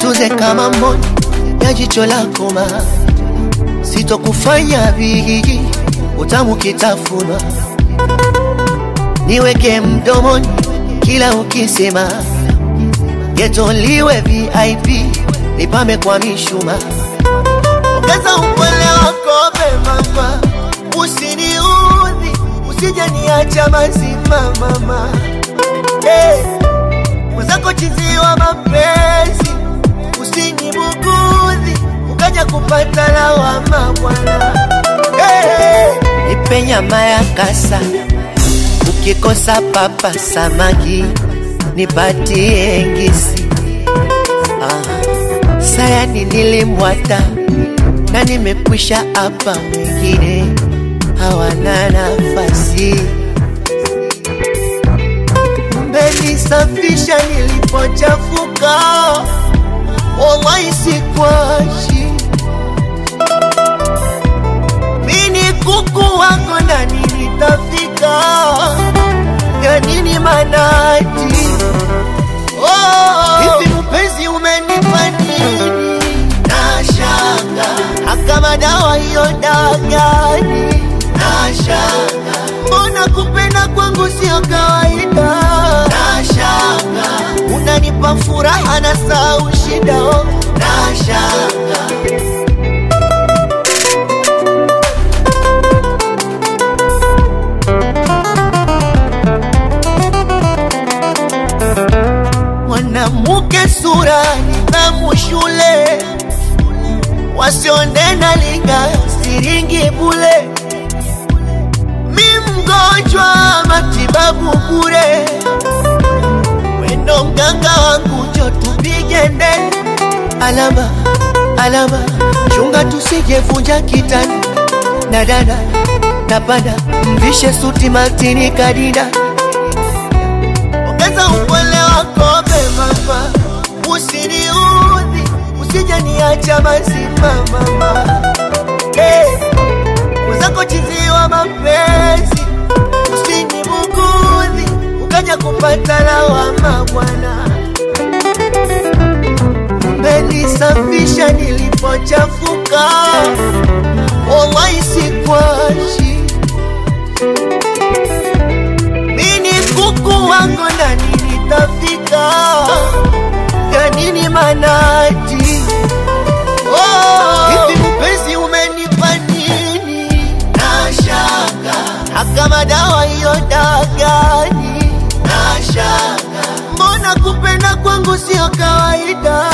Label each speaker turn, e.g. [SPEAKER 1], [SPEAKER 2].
[SPEAKER 1] nikutunze kama mboni ya jicho lako ma sitokufanya bigi utamu kitafunwa niweke mdomoni kila ukisema getoliwe VIP nipame kwa mishuma ongeza upole wako mama usiniudhi usije niacha mazima mama hey. mwenzako chiziwa mapenzi usinibugudhi ukaja kupata lawama bwana hey. nipe nyama ya kasa ukikosa papa samaki nipatie ngisi ah. sayani nilimwata na nimekwisha hapa wengine hawana nafasi mmenisafisha nilipochafuka wallahi sikwashi mini kuku wako ndani nitafika ya nini manati oh, hivi mpenzi umenipa nini nashanga akama dawa hiyo dagani nashanga mbona kupenda kwangu sio kawaida nashanga unanipa furaha na sau shida oh. nashanga mwanamke sura nidhamu shule wasiondena linga siringi bule mi mgonjwa matibabu bure wendo mganga wangu njo tupige ndeni alama alama chunga tusijevunja kitani na dada napanda mvishe suti matini kadida ongeza upole wako mama usiniudhi usije niacha mazima mama hey. mwenzako chiziwa mapenzi usinibugudhi ukaja kupata lawama bwana mmenisafisha nilipochafuka wallahi sikwashi mini kuku wako ndani nitafika ya nini manati oh, hivi mpenzi umenipa nini nashanga akama dawa hiyo dagani nashanga mbona kupenda kwangu sio kawaida